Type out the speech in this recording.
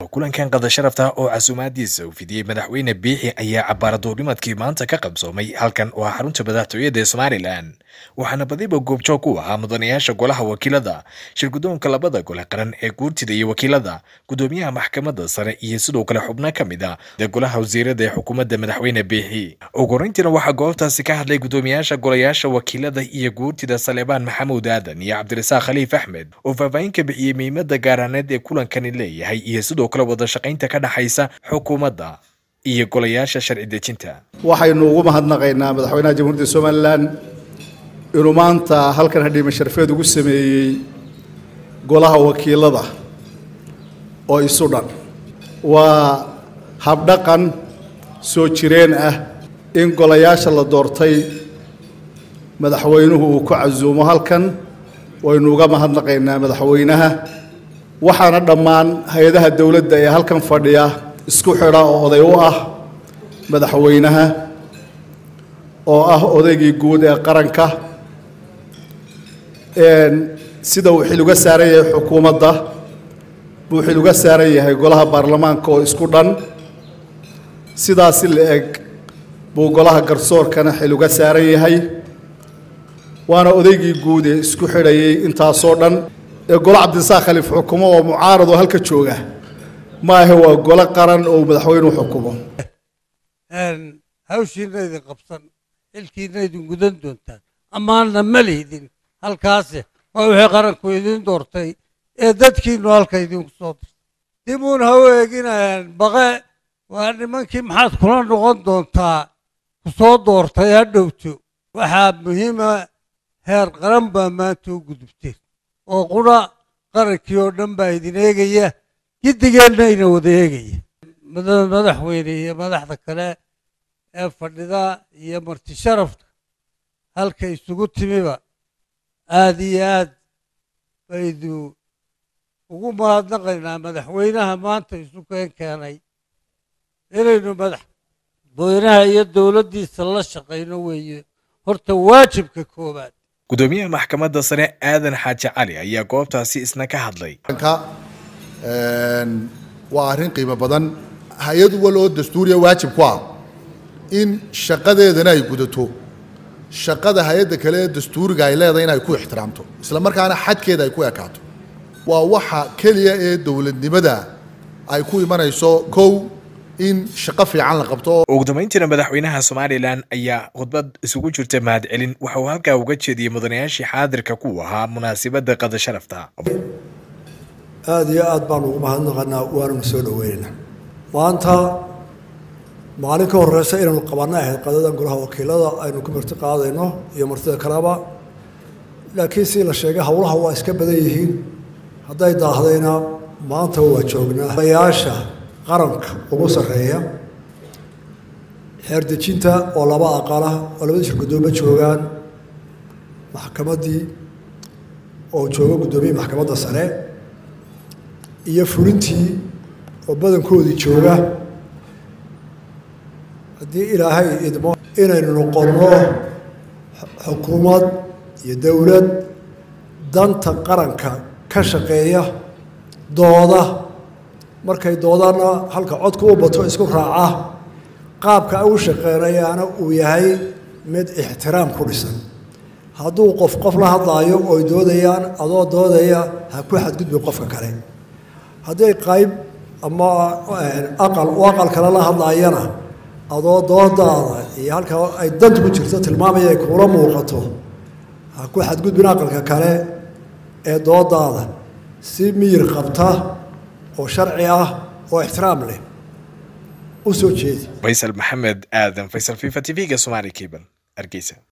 kulankan qada sharafta oo casuumaadiisa uu fidiyey madaxweyne biixi ayaa cabaaraduurnimadkii maanta ka qabsoomay halkan oo ah xarunta madaxtooyada ee somalilan waxaana badiba goobjoog ku ahaa mudanayaasha golaha wakiilada shirgudoonka labada gole qaran ee guurtida iyo wakiilada gudoomiyaha maxkamadda sare iyo sidoo kale xubno ka mid a de golaha wasiirada ee xukuumadda madaxweyne biixi ugu horeyntiina waxaa goobtaasi ka hadlay gudoomiyaasha golayaasha wakiilada iyo guurtida saleebaan maxamuud aadan iyo cabdirasaaq khaliif axmed oo faahfaahin ka bixiyey muhiimada gaaraaneed ee kulankani leeyahay iyo sidoo kale wada shaqaynta ka dhexaysa xukuumadda iyo golayaasha sharci dejinta waxaynu ugu mahadnaqaynaa madaxweynaha jamhuuriyadda somalilan inuu maanta halkan hadhiime sharfeed ugu sameeyey golaha wakiilada oo isu dhan waa habdhaqan soo jireen ah in golayaasha la doortay madaxweynuhu uu ku casuumo halkan waynu uga mahadnaqaynaa madaxweynaha waxaana dhammaan hay-adaha dowladda ee halkan fadhiya isku xidha oo oday u ah madaxweynaha oo ah odaygii guud ee qaranka sida uu xil uga saaran yahay xukuumadda buu xil uga saaran yahay golaha baarlamaanka oo isku dhan sidaasi la eg buu golaha garsoorkana xil uga saaran yahay waana odaygii guud ee isku xidhayay intaasoo dhan ee golo cabdisaaq khaliif xukumo oo mucaarad oo halka jooga maahe waa golo qaran oo madaxweynuhu xukumo hawshiina idin qabsan xilkiina idin gudan doontaan ammaanna ma lihdin halkaase waa wixii qaranku idin doortay ee dadkiinu halka idinku soo dirtay dibuun ha u eeginayaan baqe waa nimankii maxaad kula noqon doontaa ku soo doortay ha dhowto waxaa muhiima heer qaran baa maanta u gudubteen oo qura qarankii oo dhan baa idin eegaya giddigeenna ina wada eegaya madaxweyne iyo madaxda kale ee fadhida iyo marti sharafka halka isugu timiba aada iyo aad baydu ugu mahadnaqaynaa madaxweynaha maanta isu keen keenay inaynu madaxweynaha iyo dowladdiisa la shaqayno weeye horta waajibka koowaad gudoomiyaha maxkamadda sare aadan xaaji cali ayaa goobtaasi isna ka hadlay waa arrin qiimo badan hay-ad wal oo dastuuriya waajib ku ah in shaqadeedana ay gudato shaqada hay-adda kale ee dastuuriga ay leedahay in ay ku ixtiraamto isla markaana xadkeeda ay ku ekaato waa waxa keliya ee dowladnimada ay ku imanayso kow in shaqo fiican la qabto ugu dambayntiina madaxweynaha somalilan ayaa khudbad isugu jirta mahadcelin waxa uu halkaa uga jeediyey mudanayaashii xaadirka ku ahaa munaasibadda qada sharafta aada iyo aad baanu ugu mahadnaqanaa waananu soo dhoweynaynaa maanta maalin ka horeysa inaynu qabanna ahayd qadadan golaha wakiilada aynu ku marti qaadayno iyo martida kaleba laakiin si la sheegay howlaha waa iska badan yihiin hadday daahdayna maanta waa joognaa ayaasha qaranka ugu sarreeya xeerdejinta oo laba aqala oo labada shir guddoomo joogaan maxkamaddii oo jooga guddoomiye maxkamadda sare iyo fulintii oo badankoodii jooga haddii ilaahay idmo inaynu noqonno xukuumad iyo dowlad danta qaranka ka shaqeeya dooda markay doodana halka codka u bato isku raaca qaabka ay u shaqeynayaana uu yahay mid ixtiraam ku dhisan hadduu qof qof la hadlaayo ooy doodayaan adoo doodaya ha ku xadgudbi qofka kale hadday qayb ama aqal u aqal kale la hadlaayana adoo doodaada iyo halka ay danta ku jirto tilmaamaya ay kuula muuqato ha ku xadgudbin aqalka kale ee doodaada si miyir qabta oo sharci ah oo ixtiraam leh u soo jeedi faysal maxamed aadan faysal fifa t v-ga somaali cable hargeysa